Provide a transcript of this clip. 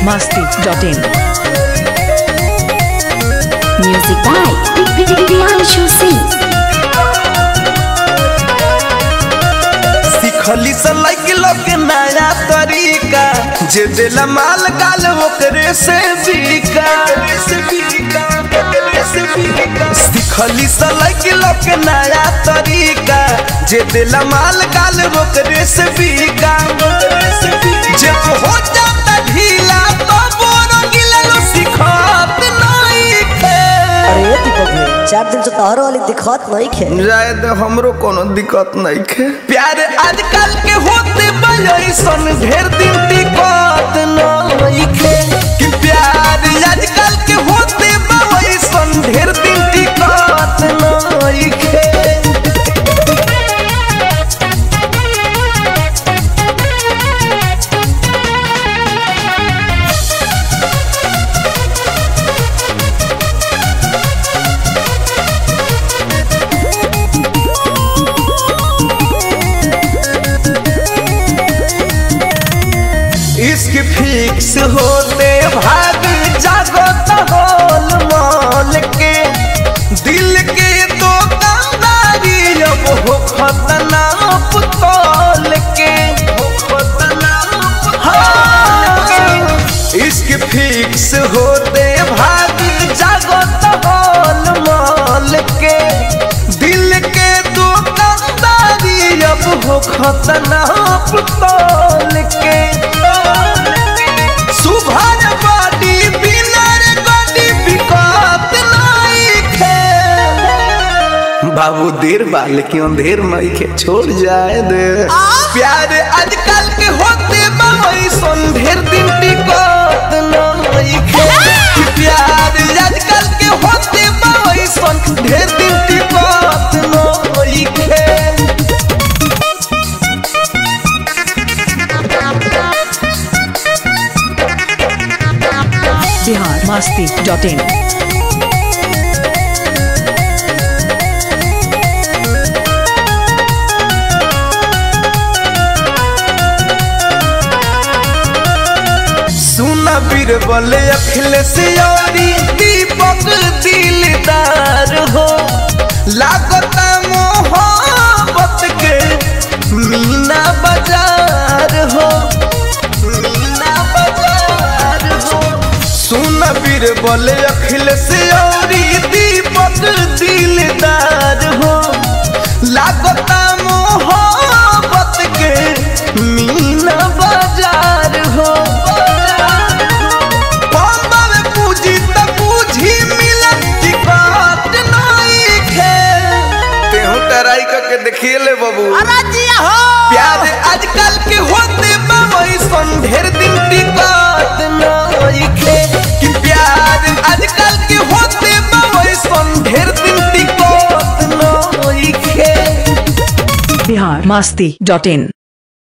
biharmasti.in Music by Priyanshu Singh. सिखली से लगिल के नया तरीका जे दिला माल गाल ओकरे से बिका सिखली से लगिल के नया तरीका जे दिला माल गाल ओकरे से बिका जे हो जाता ढीला तो बोरो गिललो सिखत नहीं खे अरे दीपक भाई चार दिन से तोहरो वाली दिखत नहीं खे शायद हमरो कोनो दिक्कत नहीं खे प्यार आजकल के होते बयसन ढेर दिन दिक्कत नहीं खे कि प्यार आजकल के होते बयसन ढेर दिन दिक्कत नहीं खे इश्क फिक्स होते भाग जागत होल मोल के दिल के तो कंदारी अब हो खतना पुतौल के हो खतना हाँ। इश्क फिक्स होते भाग जागत होल मोल के दिल के तो कंदारी अब हो खतना पुतौल के सुभर बाडी बिनर गडी बिकत नहीं खे बाबू देर बा लेकिन अंधेर नहीं खे छोड़ जाए दे प्यार आजकल के होते बाई सन ढेर दिन टिकत नहीं खे कि प्यार आजकल के होते बाई सन ढेर दिन टिकत नहीं खे biharmasti.in सुना बीरबल अखिलेश यारी दीपक दिलदार हो लागता मोहब्बत के मीना बाजार हो मीना बाजार हो सुना बीरबल अखिलेश यारी दीपक दिलदार हो लागता मोहब्बत के मीना बाजार हो बम्बा में पूजी त पूजी मिलत की बात नहीं खे तेहू टराई करके देखिए ले बाबू प्यार आजकल के होते बाबई सन ढेर दिन टिकत नहीं खे कि प्यार आजकल के होते बाबई सन ढेर दिन टिकत नहीं खे biharmasti.in